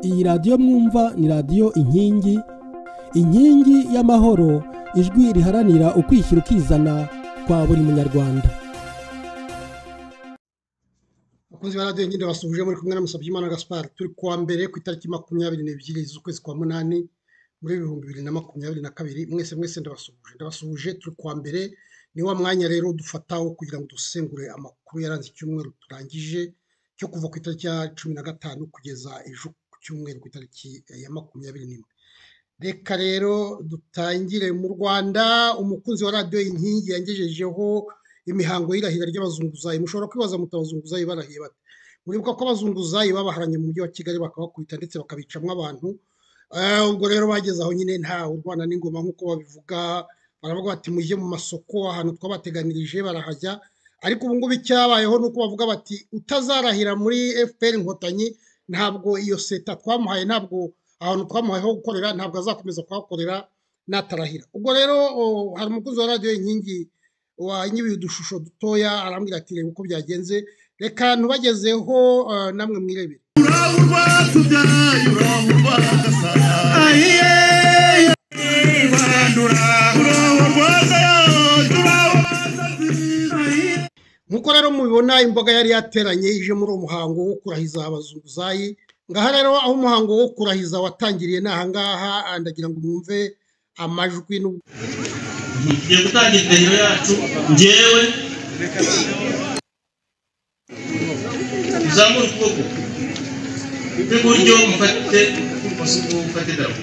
iyi radiyo mwumva ni radiyo inkingi inkingi y'amahoro ijwi riharanira ukwishyira ukizana kwa buri munyarwanda bakunzi ba radiyo nyine basubije muri kumwe na Musabyimana Gaspard turi kuwa mbere ku itariki makumyabiri n'ebyiri z'ukwezi kwa munani muri ibihumbi bibiri na makumyabiri na kabiri mwese mwese ndabasuhuje ndabasuhuje turi kuwa mbere ni wa mwanya rero dufataho kugira ngo dusengure amakuru yaranze icyumweru turangije cyo kuva ku itariki ya cumi na gatanu kugeza ejo ku cyumweru ku itariki ya makumyabiri n'imwe reka rero dutangire mu rwanda umukunzi wa radiyo inkingi yangejejeho imihango y'irahira ry'abazunguzayi mushobora kwibaza muti abazunguzayi barahiye bate muribuka ko abazunguzayi babaharanye mu mujyi wa kigali bakabakubita ndetse bakabicamo abantu ubwo rero bageze aho nyine nta urwana n'ingoma nk'uko babivuga baravuga bati mujye mu masoko ahantu twabateganirije barahajya ariko ubu ngubu icyabayeho ni uko bavuga bati utazarahira muri fpr inkotanyi ntabwo iyo seta twamuhaye ntabwo ahantu twamuhaye ho gukorera ntabwo azakomeza kuhakorera natarahira ubwo rero hari umukozi wa radiyo inkingi wanyibiye udushusho dutoya arambwira ati reba uko byagenze reka ntubagezeho namwe mwirebere nk'uko rero mubibona imboga yari yateranye ije muri uwo muhango wo kurahiza abazunguzayi ngaha rero aho umuhango wo kurahiza watangiriye ni ahangaha ndagira ngo mwumve amajwi tugiye gutangira indahiro yacu ngewe uzamure ukuboko rw'iburyo mufate ubumoso mufate idarapo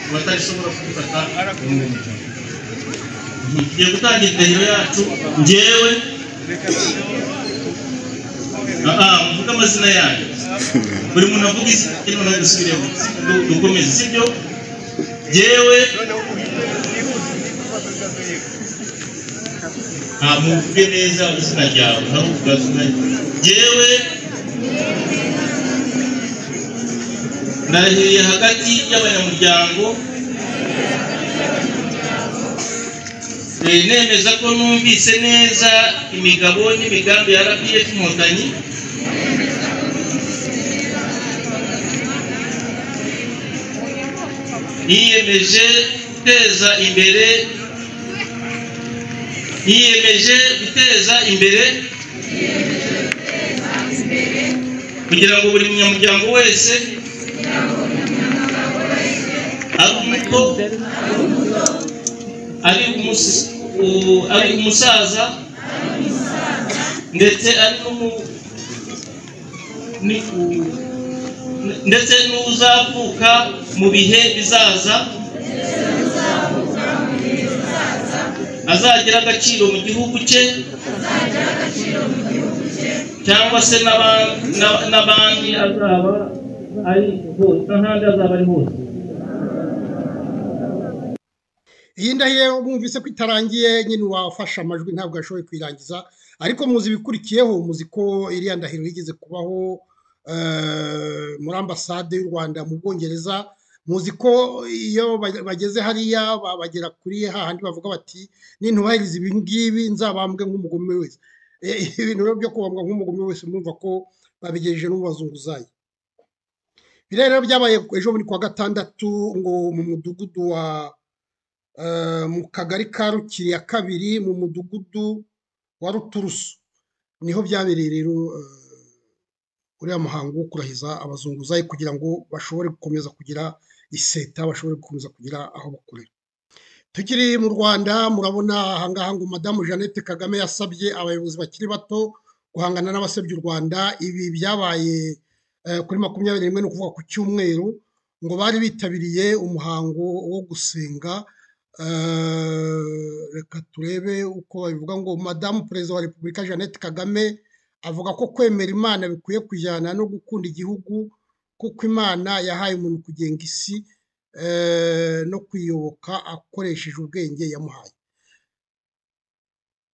abatarishobora kubifata tugiye gutangira indahiro yacu ngewe muvuge amazina yanyu buri muntu avuga izina rye noneho dusubiremo dukomeze sibyo yewe muvuge neza izina ryawe nawe uvuga izina yewe ndahiriye hagati y'abanyamuryango nemeza ko numvise neza imigabo n'imigambi ya rpf inkotanyi yiyemeje guteza imbere yiyemeje guteza imbere kugira ngo buri munyamuryango wese ari umuto ari umusaza ndetse ari ndetse n'uzavuka mu bihe bizaza azagira agaciro mu gihugu cye cyangwa se n'abandi azaba ari hose n'ahandi azaba ari hose iyi ndahiro mwumvise ko itarangiye nyine wafashe amajwi ntabwo yashoboye kuyirangiza ariko muzi ibikurikiyeho muzi ko iriya ndahiro yigeze kubaho muri ambasade y'u rwanda mu bwongereza muzi ko iyo bageze hariya bagera kuri hahandi bavuga bati nintubahiriza ibi ngibi nzabambwe nk'umugome wese ibintu rero byo kubambwa nk'umugome wese mwumva ko babigejeje n'ububazunguzayi biriya rero byabaye ejo muri kuwa gatandatu ngo mu mudugudu wa mu kagari ka rukiri ya kabiri mu mudugudu wa ruturusu niho byabereye rero uriya muhango wo kurahiza abazunguzayi kugira ngo bashobore gukomeza kugira iseta bashobore gukomeza kugira aho bakorera tukiri mu rwanda murabona ahangaha ngo madamu jeannette kagame yasabye abayobozi bakiri bato guhangana n'abasabye u rwanda ibi byabaye kuri makumyabiri n'imwe ni ukuvuga ku cyumweru ngo bari bitabiriye umuhango wo gusenga reka turebe uko babivuga ngo madamu perezida wa repubulika jeannette kagame avuga ko kwemera imana bikwiye kujyana no gukunda igihugu kuko imana yahaye umuntu kugenga isi no kuyoboka akoresheje ubwenge yamuhaye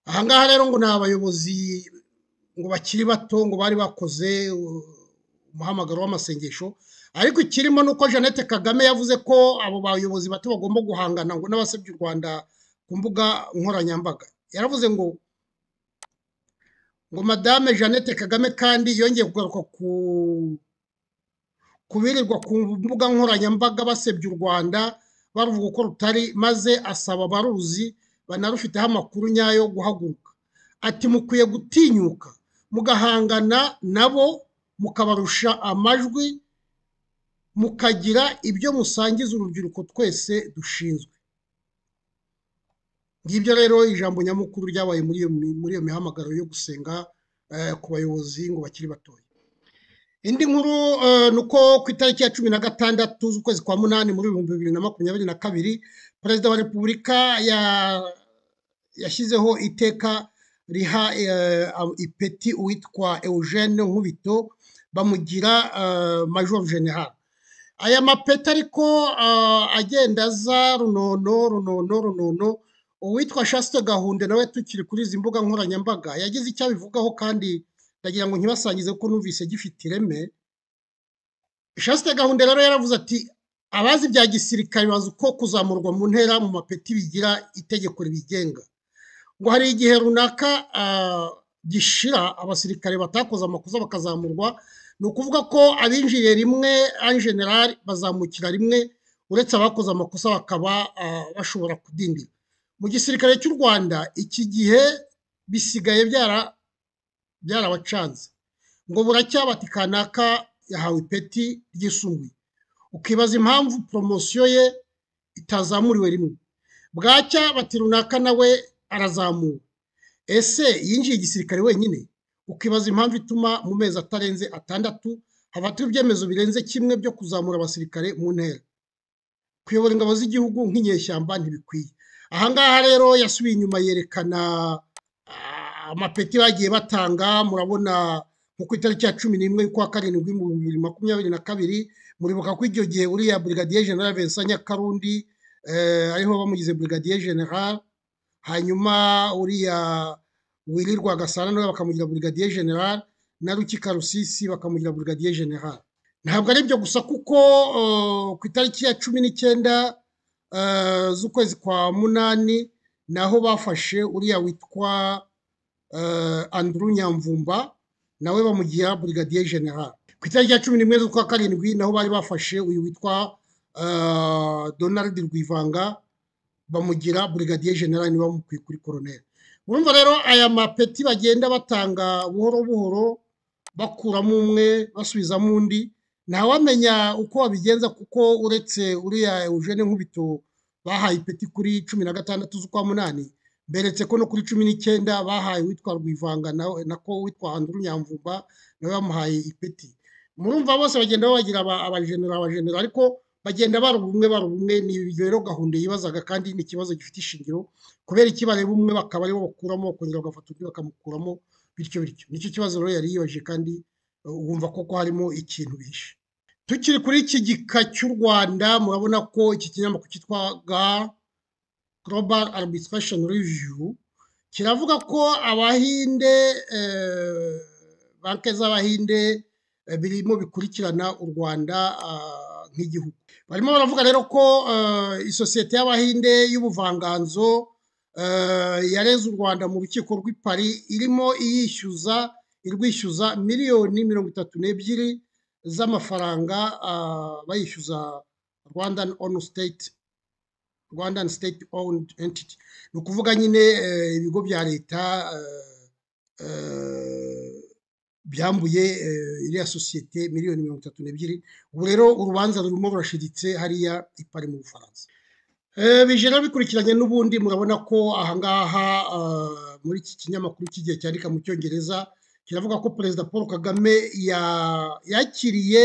ahangaha rero ngo ni abayobozi ngo bakiri bato ngo bari bakoze umuhamagaro w'amasengesho ariko ikirimo ni uko jeannette kagame yavuze ko abo bayobozi bato bagomba guhangana ngo n'abasabye u rwanda ku mbuga nkoranyambaga yaravuze ngo ngo madame jeannette kagame kandi yongeye kugaruka ku kubirirwa ku mbuga nkoranyambaga basebya u rwanda baruvuga uko rutari maze asaba abaruzi banarufiteho amakuru nyayo yo guhaguruka ati mukwiye gutinyuka mugahangana nabo mukabarusha amajwi mukagira ibyo musangiza urubyiruko twese dushinzwe ngibyo rero ijambo nyamukuru ryabaye muri iyo muri iyo mihamagaro yo gusenga ku bayobozi ngo bakiri batoya indi nkuru ni uko ku itariki ya cumi na gatandatu z'ukwezi kwa munani muri ibihumbi bibiri na makumyabiri na kabiri perezida wa repubulika yashyizeho iteka riha ipeti uwitwa eugene nkubito bamugira major general aya mapeti ariko agenda aza runono runono runono uwitwa shasite gahunda nawe tukiri kuri izi mbuga nkoranyambaga yagize icyo abivugaho kandi ndagira ngo ntibasangize ko numvise gifite ireme shasite gahunda rero yaravuze ati abazi bya gisirikare bazi uko kuzamurwa mu ntera mu mapeti bigira itegeko ribigenga ngo hari igihe runaka gishira abasirikare batakoze amakosa bakazamurwa ni ukuvuga ko abinjiriye rimwe ari generali bazamukira rimwe uretse abakoze amakosa bakaba bashobora kudindira mu gisirikare cy'u rwanda iki gihe bisigaye byarabacanze ngo buracyabati kanaka yahawe ipeti ryisumbuye ukibaza impamvu poromosiyo ye itazamuriwe rimwe bwacya bati runaka nawe arazamuwe ese yinjiye igisirikare wenyine ukibaza impamvu ituma mu mezi atarenze atandatu hafatwa ibyemezo birenze kimwe byo kuzamura abasirikare mu ntera kuyobora ingabo z'igihugu nk'inyeshyamba ntibikwiye ahangaha rero yasubiye inyuma yerekana amapeti bagiye batanga murabona nko ku itariki ya cumi n'imwe y'ukwa karindwi mu bibiri makumyabiri na kabiri muribuka ko icyo gihe uriya burigadiye general Vincent Nyakarundi ariho bamugize burigadiye general hanyuma uriya wirirwa gasana nawe bakamugira burigadiye general na rukika rusisi bakamugira burigadiye general ntabwo ari ibyo gusa kuko ku itariki ya cumi n'icyenda z'ukwezi kwa munani naho bafashe uriya witwa andrew nyamvumba nawe bamugira burigadiye general ku itariki ya cumi n'imwe z'ukwa karindwi naho bari bafashe uyu witwa donald rwivanga bamugira burigadiye general niba bamukuye kuri koroneri urumva rero aya mapeti bagenda batanga buhoro buhoro bakuramo umwe basubizamo undi ntawamenya uko wabigenza kuko uretse uriya eugene nkubito bahaye ipeti kuri cumi na gatandatu z'ukwa munani beretse ko no kuri cumi n'icyenda bahaye uwitwa rwivanga nako witwa anduru nyamvumba nawe bamuhaye ipeti murumva bose bagenda babagira abajenera abajenera ariko bagenda baruba umwe baruba umwe ni rero gahunda yibazaga kandi ni ikibazo gifite ishingiro kubera ikibareba umwe bakaba aribo bakuramo bakongera bagafata undi bakamukuramo bityo bityo nicyo kibazo rero yari yibaje kandi wumva koko harimo ikintu bishe tukiri kuri iki gika cy'u rwanda murabona ko iki kinyamakuru cyitwa ga global arbitration review kiravuga ko abahinde banki z'abahinde birimo bikurikirana u rwanda nk'igihugu barimo baravuga rero ko isosiyete y'abahinde y'ubuvanganzo yareze u rwanda mu rukiko rw'i Paris irimo iyishyuza irwishyuza miliyoni mirongo itatu n'ebyiri z'amafaranga bayishyuza rwandan onu state rwandan state owned entity ni ukuvuga nyine ibigo bya leta byambuye iriya sosiyete miliyoni mirongo itatu n'ebyiri ubu rero urubanza rurimo rurashiditse hariya ipari mu bufaransa bije rero bikurikiranye n'ubundi murabona ko ahangaha muri iki kinyamakuru cy'igihe cyandika mu cyongereza kiravuga ko perezida paul kagame yakiriye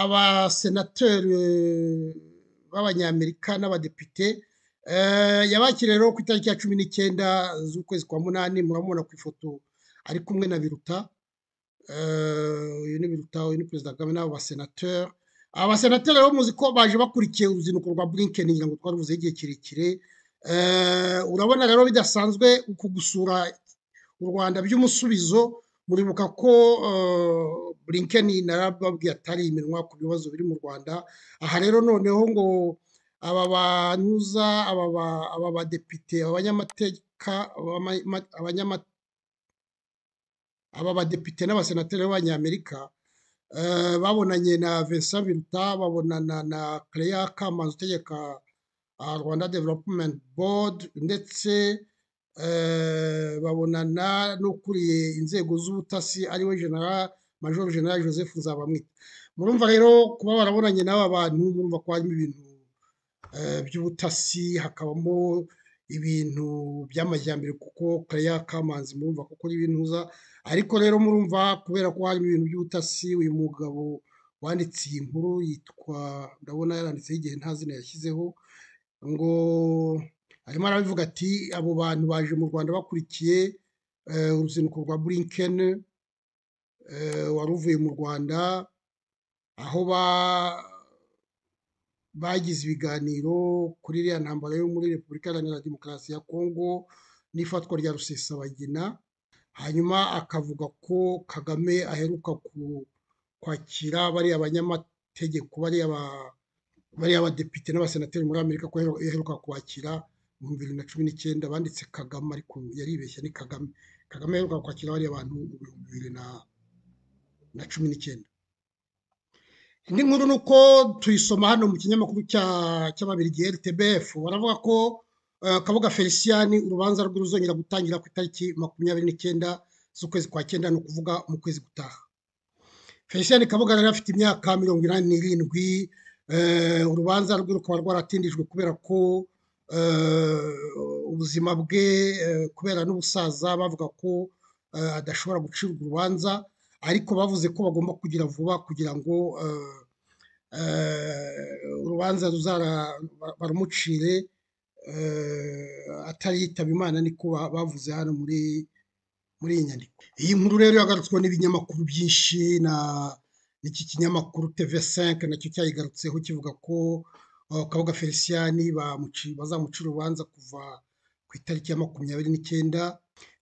abasenateri b'abanyamerika n'abadepite yabakiriye rero ku itariki ya cumi n'icyenda z'ukwezi kwa munani muramubona ku ifoto ari kumwe na biruta uyu ni biruta uyu ni perezida kagame n'abo basenateri abasenateri rero muzi ko baje bakurikiye uruzinduko rwa burinkeni ngira ngo twarubuze igihe kirekire urabona rero bidasanzwe uku gusura u rwanda by'umusubizo muribuka ko burinkeni narababwiye atari iminwa ku bibazo biri mu rwanda aha rero noneho ngo aba banyuza aba badepite abanyamateka aba badepite n'abasenateri b'abanyamerika babonanye na vincent biruta babonana na claire kamanzi utegeka rwanda development board ndetse babonana n'ukuriye inzego z'ubutasi ariwe general major general joseph nzabamwita murumva rero kuba barabonanye n'aba bantu murumva ko harimo ibintu by'ubutasi hakabamo ibintu by'amajyambere kuko claire kamanzi murumva ko ari ibintu uza ariko rero murumva kubera ko harimo ibintu by'ubutasi uyu mugabo wanditse iyi nkuru yitwa ndabona yaranditseho igihe nta zina yashyizeho ngo arimo arabivuga ati abo bantu baje mu rwanda bakurikiye uruzinduko rwa burinkeni wari uvuye mu rwanda aho bagize ibiganiro kuri iriya ntambara yo muri repubulika iharanira demokarasi ya kongo n'ifatwa rya rusesabagina hanyuma akavuga ko kagame aheruka kwakira bariya banyamategeko bariya badepite n'abasenateri muri amerika ko aheruka kwakira mu bibiri na cumi n'icyenda banditse kagame ariko yaribeshya ni kagame kagame aheruka kwakira bariya bantu mu bihumbi bibiri na cumi n'icyenda indi nkuru ni uko tuyisoma hano mu kinyamakuru cy'ababirigi RTBF baravuga ko kabuga felicien urubanza rwe ruzongera gutangira ku itariki makumyabiri n'icyenda z'ukwezi kwa cyenda ni ukuvuga mu kwezi gutaha felicien kabuga rero afite imyaka mirongo inani n'irindwi urubanza rwe rukaba rwaratindijwe kubera ko ubuzima bwe kubera n'ubusaza bavuga ko adashobora gucibwa urubanza ariko bavuze ko bagomba kugira vuba kugira ngo urubanza barumucire atariyitaba imana niko bavuze hano muri muri iyi nyandiko iyi nkuru rero yagarutswe n'ibinyamakuru byinshi na n'iki kinyamakuru tv5 nacyo cyayigarutseho kivuga ko kabuga felicien bazamucira urubanza kuva ku itariki ya makumyabiri n'icyenda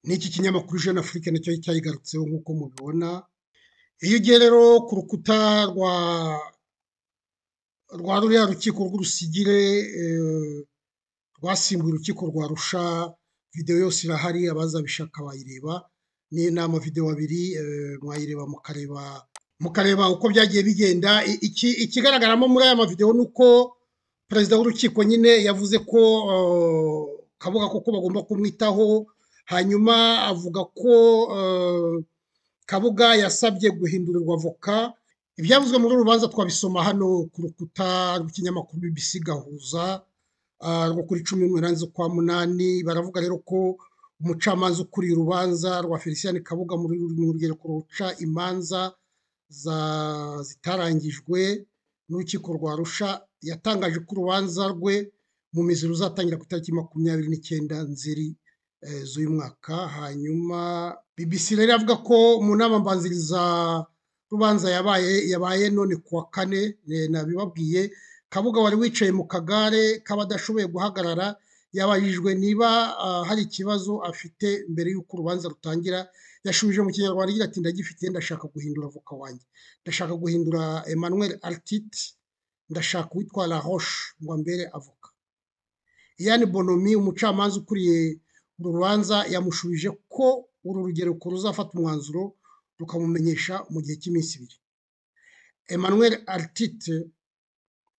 n'iki kinyamakuru jeune afrique nacyo cyayigarutseho nk'uko mubibona iyo ugiye rero ku rukuta rwa rwa ruriya rukiko rw'urusigire rwasimbuye urukiko rwa rusha videwo yose irahari abazabishaka bayireba ni inama videwo abiri mwayireba mukareba mukareba uko byagiye bigenda ikigaragaramo muri aya mavidewo ni uko perezida w'urukiko nyine yavuze ko kabuga koko bagomba kumwitaho hanyuma avuga ko kabuga yasabye guhindurirwa avoka ibyavuzwe muri uru rubanza twabisoma hano ku rukuta rw'ikinyamakuru BBC gahuza rwo kuri cumi n'umunani z'ukwa munani baravuga rero ko umucamanza ukuriye urubanza rwa felicien kabuga muri rugereko ruca imanza zitarangijwe n'urukiko rwa rusha yatangaje ko urubanza rwe mu mizi ruzatangira ku itariki makumyabiri n'icyenda nzeri z'uyu mwaka hanyuma BBC rero avuga ko mu nama mbanziriza rubanza yabaye yabaye none kuwa kane nabibabwiye kabuga wari wicaye mu kagare k'abadashoboye guhagarara yabajijwe niba hari ikibazo afite mbere y'uko urubanza rutangira yashubije mu kinyarwanda agira ati ndagifite ndashaka guhindura voka wanjye ndashaka guhindura emmanuel artite ndashaka uwitwa la roche ngo ambere avoka iyani bonomi umucamanza ukuriye uru rubanza yamushubije ko uru rugereko ruzafata umwanzuro rukamumenyesha mu gihe cy'iminsi ibiri emmanuel artite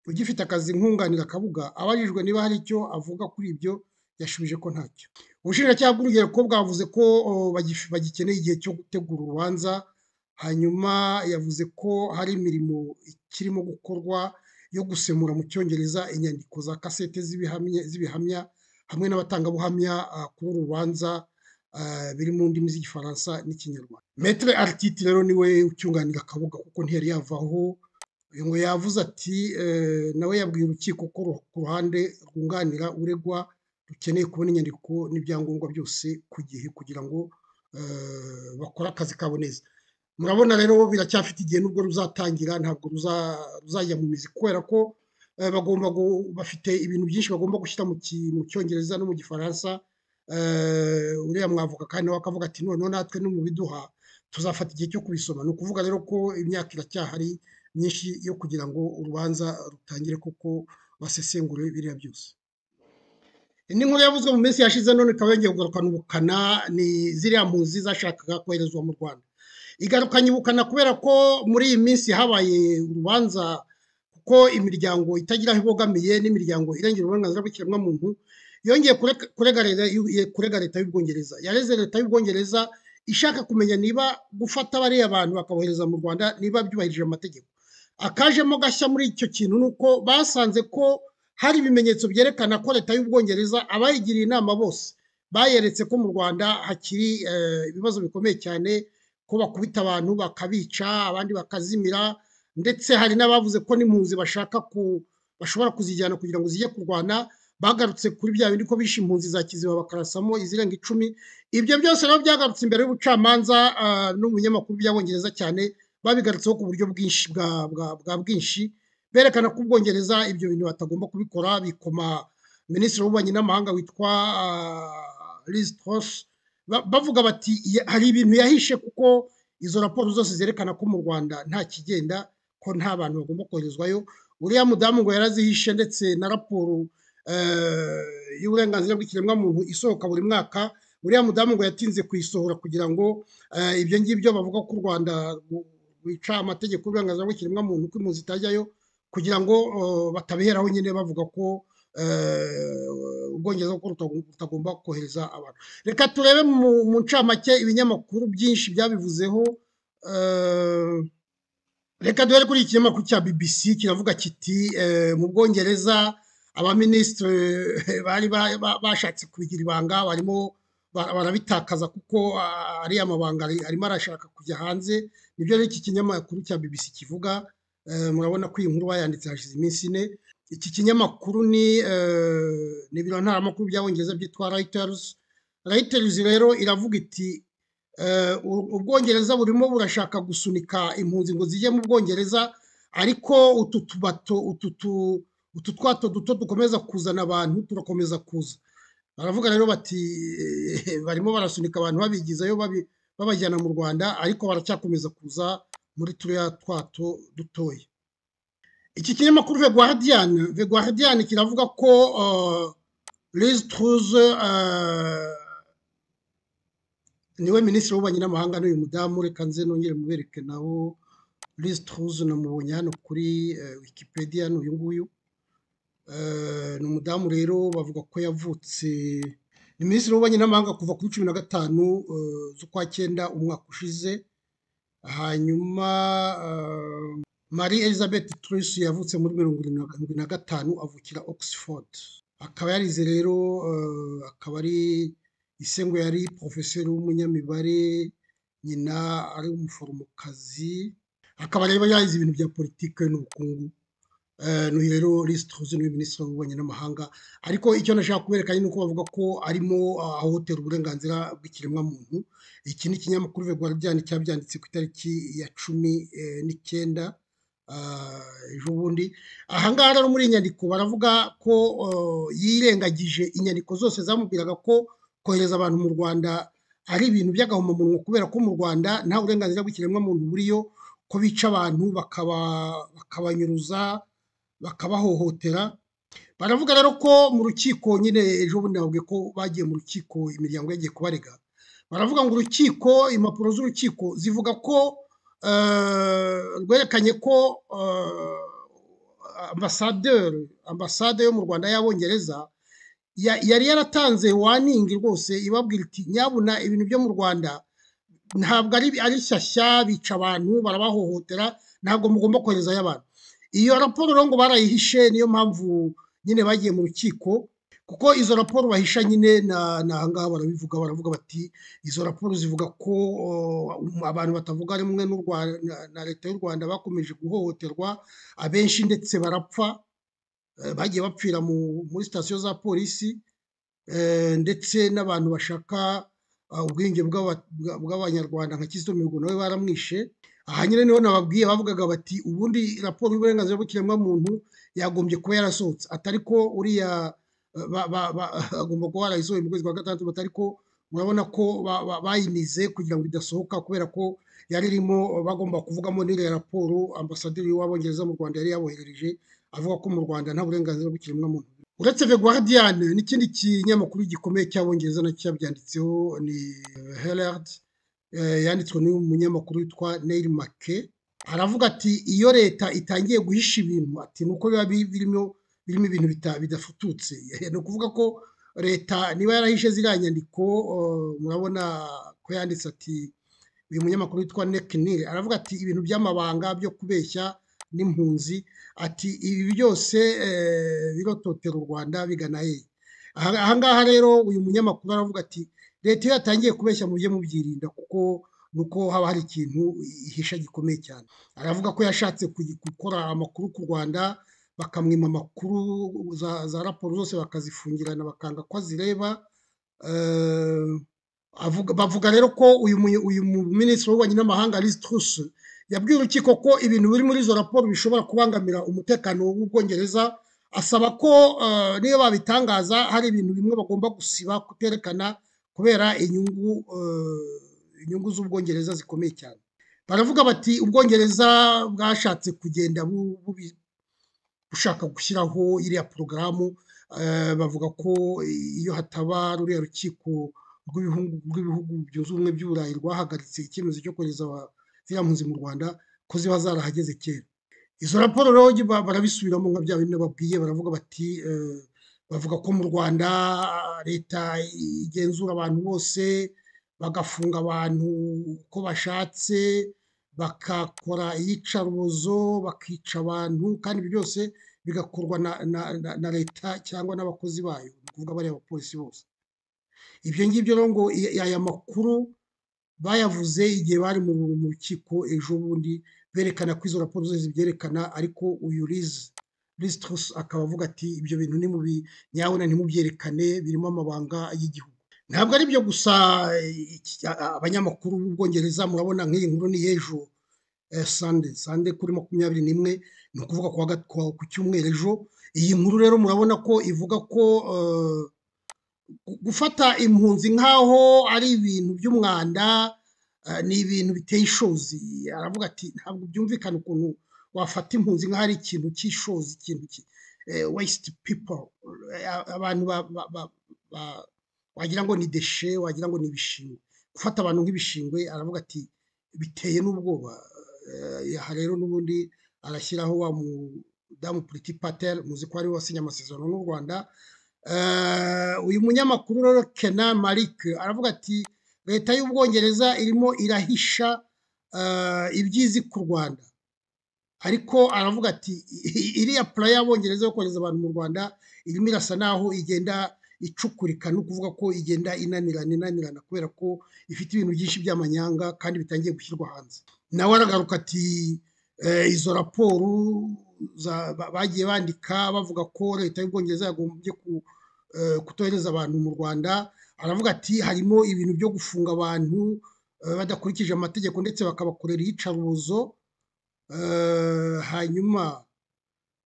ugifite akazi nkunganira kabuga abajijwe niba hari icyo avuga kuri ibyo yashubije ko ntacyo ubushinjacyaha bw'urubyiruko bwavuze ko bagikeneye igihe cyo gutegura urubanza hanyuma yavuze ko hari imirimo ikirimo gukorwa yo gusemura mu cyongereza inyandiko za kasete z'ibihamya hamwe n'abatangabuhamya kuri uru rubanza biri mu ndimi z'igifaransa n'ikinyarwanda metere aritite rero niwe ucyunganira kabuga kuko ntiyari yavaho ngo yavuze ati nawe yabwiye urukiko ko ku ruhande rwunganira uregwa rukeneye kubona inyandiko n'ibyangombwa byose ku gihe kugira ngo bakore akazi kabo neza murabona rero biracyafite igihe nubwo ruzatangira ntabwo ruzajya mu mizi kubera ko bagomba bafite ibintu byinshi bagomba gushyira mu cyongereza no mu gifaransa uriya mwavuka kandi we akavuga ati noneho natwe no mu biduha tuzafata igihe cyo kubisoma ni ukuvuga rero ko imyaka iracyahari myinshi yo kugira ngo urubanza rutangire kuko basesengure biriya byose indi nkuru yavuzwe mu minsi yashize none ikaba yongeye kugarukana ubukana ni ziriya mpunzi zashakaga koherezwa mu rwanda igaruka nyibukana kubera ko muri iyi minsi habaye urubanza kuko imiryango itagira aho ibogamiye n'imiryango irengera uburenganzira bw'ikiremwamuntu yongeye kurega leta y'ubwongereza yareze leta y'ubwongereza ishaka kumenya niba gufata bariya bantu bakabohereza mu rwanda niba byubahirije amategeko akajemo gashya muri icyo kintu ni uko basanze ko hari ibimenyetso byerekana ko leta y'ubwongereza abayigiriye inama bose bayeretse ko mu rwanda hakiri ibibazo bikomeye cyane ko bakubita abantu bakabica abandi bakazimira ndetse hari n'abavuze ko n'impunzi bashaka ku bashobora kuzijyana kugira ngo zijye kurwana bagarutse kuri bya bindi ko bishe impunzi za kiziba bakarasamo izirenga icumi ibyo byose nabo byagarutse imbere y'ubucamanza n'umunyamakuru by'abongereza cyane babigarutseho ku buryo bwinshi bwa bwinshi berekana ko ubwongereza ibyo bintu batagomba kubikora bikoma minisitiri w'ububanyi n'amahanga witwa liz Truss bavuga bati hari ibintu yahishe kuko izo raporo zose zerekana ko mu rwanda nta kigenda ko nta bantu bagomba koherezwayo uriya mudamu ngo yarazihishe ndetse na raporo y'uburenganzira bw'ikiremwamuntu isohoka buri mwaka uriya mudamu ngo yatinze kuyisohora kugira ngo ibyo ngibyo bavuga ko u rwanda rwica amategeko y'uburenganzira bw'ikiremwamuntu ko impunzi zitajyayo kugira ngo batabiheraho nyine bavuga ko ubwongereza kuko rutagomba kohereza abantu reka turebe mu ncamake ibinyamakuru byinshi byabivuzeho reka duhere kuri iki kinyamakuru cya bbc kiravuga kiti mu bwongereza abaminisitiri bari bashatse kubigira ibanga barimo barabitakaza kuko ariya mabanga arimo arashaka kujya hanze nibyo rero iki kinyamakuru cya bbc kivuga murabona ko iyi nkuru bayanditse hashize iminsi ine iki kinyamakuru ni ibiro ntaramakuru by'abongereza byitwa rayiteruzi rayiteruzi rero iravuga iti ubwongereza burimo burashaka gusunika impunzi ngo zijye mu bwongereza ariko utu tubato utu twato duto dukomeza kuzana abantu turakomeza kuza baravuga rero bati barimo barasunika abantu babigizayo babajyana mu rwanda ariko baracyakomeza kuza muri turiya twato dutoya iki kinyamakuru ve guardian ve guardian kiravuga ko Liz Truss niwe minisitiri w'ububanyi n'amahanga n'uyu mudamu reka nze nongere mubereke nawo Liz Truss namubonye hano kuri wikipedia n'uyu nguyu ni umudamu rero bavuga ko yavutse ni minisitiri w'ububanyi n'amahanga kuva kuri cumi na gatanu z'ukwa cyenda umwaka ushize hanyuma Marie Elizabeth Truss yavutse muri mirongo irindwi na gatanu avukira Oxford akaba yarize rero akaba ari isengo yari porofeseri w'umunyamibare nyina ari umuforomokazi akaba rero yarize ibintu bya politiki n'ubukungu n'uyu rero Liz Truss niwe minisitiri w'ububanyi n'amahanga ariko icyo nashaka kubereka ni uko bavuga ko arimo ahotera uburenganzira bw'ikiremwamuntu iki ni ikinyamakuru Guardian cyabyanditse ku itariki ya cumi n'icyenda ejo bundi ahangaha rero muri iyi nyandiko baravuga ko yirengagije inyandiko zose zamubwiraga ko kohereza abantu mu rwanda ari ibintu by'agahomamunwa kubera ko mu rwanda nta burenganzira bw'ikiremwamuntu buriyo ko bica abantu bakabanyuruza bakabahohotera baravuga rero ko mu rukiko nyine ejo bundi nababwiye ko bagiye mu rukiko imiryango yagiye kubarega baravuga ngo urukiko impapuro z'urukiko zivuga ko rwerekanye ko ambasaderi ambasade yo mu rwanda y'abongereza yari yaratanze waningi rwose ibabwira iti nyabuna ibintu byo mu rwanda ntabwo ari shyashya bica abantu barabahohotera ntabwo mugomba koherezayo abantu iyo raporo rero ngo barayihishe niyo mpamvu nyine bagiye mu rukiko kuko izo raporo bahisha nyine ni ahangaha barabivuga baravuga bati izo raporo zivuga ko abantu batavuga rumwe na leta y'u rwanda bakomeje guhohoterwa abenshi ndetse barapfa bagiye bapfira muri sitasiyo za polisi ndetse n'abantu bashaka ubwenge bw'abanyarwanda nka kizito mihigo nawe baramwishe aha nyine niho nababwiye bavugaga bati ubundi raporo y'uburenganzira bw'ikiremwamuntu yagombye kuba yarasohotse atari ko uriya agomba kuba warayisohoye mu kwezi kwa gatandatu batari ko murabona ko bayinize kugira ngo idasohoka kubera ko yari irimo bagomba kuvugamo n'iriya raporo ambasaderi w'abongereza mu rwanda yari yaboherereje avuga ko mu rwanda nta burenganzira bw'ikiremwamuntu uretse the guardian n'ikindi kinyamakuru gikomeye cy'abongereza nacyo cyabyanditseho ni herald yanditswe n'umunyamakuru witwa neyiri make aravuga ati iyo leta itangiye guhisha ibintu ati nuko biba birimo birimo ibintu bidafututse ni ukuvuga ko leta niba yarahishe ziriya nyandiko murabona ko yanditse ati uyu munyamakuru witwa nekinire aravuga ati ibintu by'amabanga byo kubeshya n'impunzi ati ibi byose birototera u rwanda bigana hehe aha ngaha rero uyu munyamakuru aravuga ati leta iyo yatangiye kubeshya mujye mubyirinda kuko nuko haba hari ikintu ihisha gikomeye cyane aravuga ko yashatse gukora amakuru ku rwanda bakamwima amakuru za raporo zose bakazifungirana bakanga ko azireba bavuga rero ko uyu minisitiri w'ububanyi n'amahanga Liz Truss yabwiye urukiko ko ibintu biri muri izo raporo bishobora kubangamira umutekano w'ubwongereza asaba ko niyo babitangaza hari ibintu bimwe bagomba gusiba kuterekana kubera inyungu inyungu z'ubwongereza zikomeye cyane baravuga bati ubwongereza bwashatse kugenda bushaka gushyiraho iriya porogaramu bavuga ko iyo hataba ruriya rukiko rw'ibihugu byunze ubumwe by'uburayi rwahagaritse icyemezo cyo kohereza ziriya mpunzi mu rwanda ko ziba zarahageze kera izo raporo rero barabisubiramo nka bya bintu babwiye baravuga bati bavuga ko mu rwanda leta igenzura abantu bose bagafunga abantu uko bashatse bagakora iyicarubozo bakica abantu kandi ibyo byose bigakorwa na leta cyangwa n'abakozi bayo ni ukuvuga bariya bapolisi bose ibyo ngibyo rero ngo aya makuru bayavuze igihe bari mu rukiko ejo bundi berekana ko izo raporo zose zibyerekana ariko uyu rizi risiturusi akaba avuga ati ibyo bintu ni mubi nyabona ntimubyerekane birimo amabanga y'igihugu ntabwo ari byo gusa abanyamakuru b'ubwongereza murabona nk'iyi nkuru ni ejo sande sande kuri makumyabiri n'imwe ni ukuvuga ku cyumweru ejo iyi nkuru rero murabona ko ivuga ko gufata impunzi nk'aho ari ibintu by'umwanda ni ibintu biteye ishozi aravuga ati ntabwo byumvikana ukuntu wafata impunzi nk'aho ari ikintu cy'ishozi ikintu wesiti pipo abantu wagira ngo ni deshe wagira ngo ni ibishingwe gufata abantu nk'ibishingwe aravuga ati biteye n'ubwoba aha rero n'ubundi arashyiraho wa mudamu puriti pateri muzi ko ari wasinye amasezerano n'u rwanda uyu munyamakuru rero kena marike aravuga ati leta y'ubwongereza irimo irahisha ibyizi ku rwanda ariko aravuga ati iriya pura y'abongereza yo kohereza abantu mu rwanda irimo irasa naho igenda icukurika ni ukuvuga ko igenda inanirana inanirana kubera ko ifite ibintu byinshi by'amanyanga kandi bitangiye gushyirwa hanze nawe aragaruka ati izo raporo bagiye bandika bavuga ko leta y'ubwongereza yagombye kutohereza abantu mu rwanda aravuga ati harimo ibintu byo gufunga abantu badakurikije amategeko ndetse bakabakorera iyicarubozo hanyuma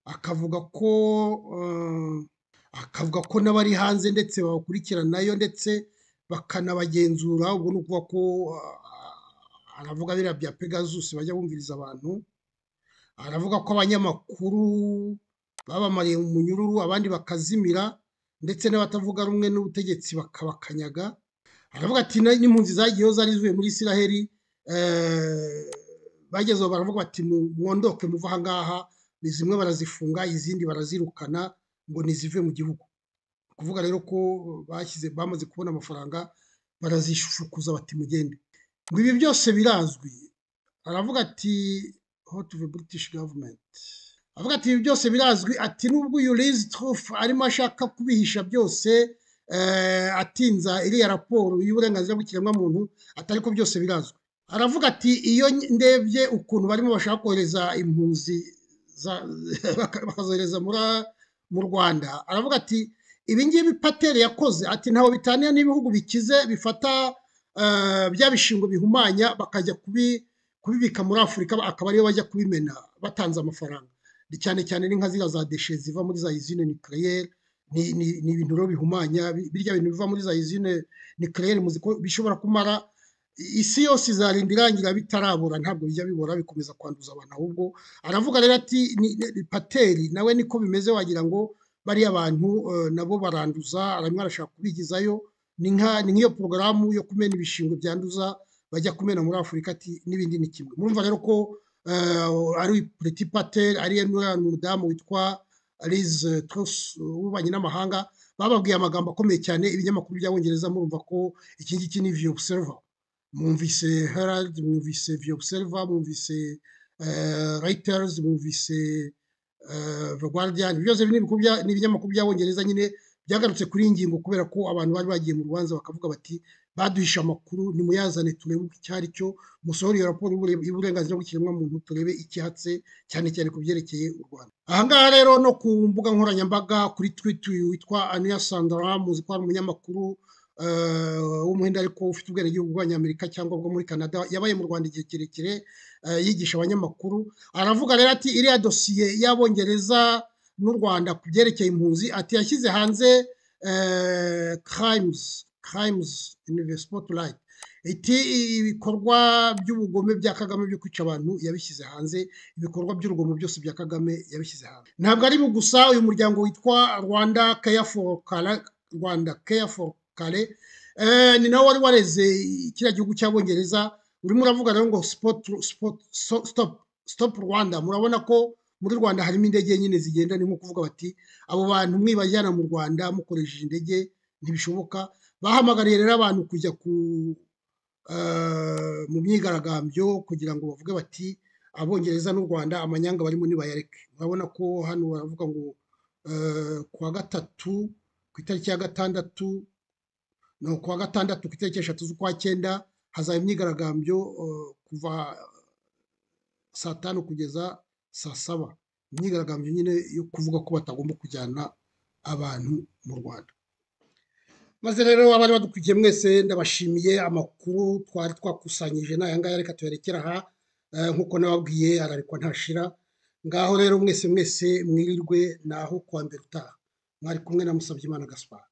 akavuga ko akavuga ko n'abari hanze ndetse babakurikiranayo ndetse bakanabagenzura ubwo ni ukuvuga ko aravuga biriya bya pegazusi bajya bumviriza abantu aravuga ko abanyamakuru babamariye umunyururu abandi bakazimira ndetse n'abatavuga rumwe n'ubutegetsi bakabakanyaga aravuga ati n'impunzi zagiyeho zari zivuye muri isiraheli bagezeho baravuga bati mwondoke muva aha ngaha zimwe barazifunga izindi barazirukana ngo ntizive mu gihugu kuvuga rero ko bashyize bamaze kubona amafaranga barazishukuza bati mugende ngo ibi byose birazwi aravuga ati hoti the british government avuga ati ibi byose birazwi ati nubwo uyu rizi turufu arimo ashaka kubihisha byose atinza iriya raporo y'uburenganzira bw'ikiremwamuntu atari ko byose birazwi aravuga ati iyo ndebye ukuntu barimo bashaka kohereza impunzi bakazohereza mu rwanda aravuga ati ibingibi pateri yakoze ati ntaho bitaniye n'ibihugu bikize bifata bya bishingo bihumanya bakajya kubibika muri afurika akaba ariyo bajya kubimena batanze amafaranga cyane cyane n'inka ziriya za deshe ziva muri za izine nikireyeri ni ibintu rero bihumanya birya bintu biva muri za izine nikireyeri bishobora kumara isi yose izarinda irangira bitarabora ntabwo bijya bibora bikomeza kwanduza abantu ahubwo aravuga rero ati pateri nawe niko bimeze wagira ngo bariya abantu nabo baranduza arashaka kubigizayo ni nk'iyo porogaramu yo kumena ibishingwe byanduza bajya kumena muri afurika ati n'ibindi ni kimwe murumva rero ko ari pureti pateri ari umudamu witwa arize turusi w'ububanyi n'amahanga bababwiye amagambo akomeye cyane ibinyamakuru by'abongereza murumva ko iki ngiki ni viyo obuseriva mwumvise herald mwumvise viyo obuseriva mwumvise rayiteri mwumvise guardian byose ni ibinyamakuru by'abongereza nyine byagarutse kuri iyi ngingo kubera ko abantu bari bagiye mu rubanza bakavuga bati baduhishe amakuru nimuyazane turebe icyo ari cyo musohore iyo raporo y'uburenganzira bw'ikiremwamuntu turebe icyahatse cyane cyane ku byerekeye u rwanda ahangaha rero no ku mbuga nkoranyambaga kuri twiti witwa aniya sandara muzi ko ari umunyamakuru w'umuhinde ariko ufite ubwenegihugu bw'abanyamerika cyangwa bwo muri canada yabaye mu rwanda igihe kirekire yigisha abanyamakuru aravuga rero ati iriya dosiye y'abongereza n'u rwanda ku byerekeye impunzi ati yashyize hanze karayimuzi karayimuzi sipotirayiti iti ibikorwa by'ubugome bya kagame byo kwica abantu yabishyize hanze ibikorwa by'urugomo byose bya kagame yabishyize hanze ntabwo ari gusa uyu muryango witwa rwanda keya foru kara rwanda keya foru kare ni nawe wari wareze kiriya gihugu cy'abongereza urimo uravuga rero ngo stop rwanda murabona ko muri rwanda harimo indege nyine zigenda ni nko kuvuga bati abo bantu mwibajyana mu rwanda mukoresheje indege ntibishoboka bahamagariye rero abantu kujya ku mu myigaragambyo kugira ngo bavuge bati abongereza n'u rwanda amanyanga barimo ntibayareke urabona ko hano baravuga ngo ku wa gatatu ku itariki ya gatandatu no ku wa gatandatu ku itariki eshatu z'ukwa cyenda hazaba imyigaragambyo kuva saa tanu kugeza saa saba imyigaragambyo nyine yo kuvuga ko batagomba kujyana abantu mu rwanda maze rero abari badukurikiye mwese ndabashimiye amakuru twari twakusanyije n'aya ngaya reka tuyarekera aha nk'uko nababwiye ararikwa ntashira ngaho rero mwese mwese mwirirwe naho kuwa mbere utaha mwari kumwe na Musabyimana gaspar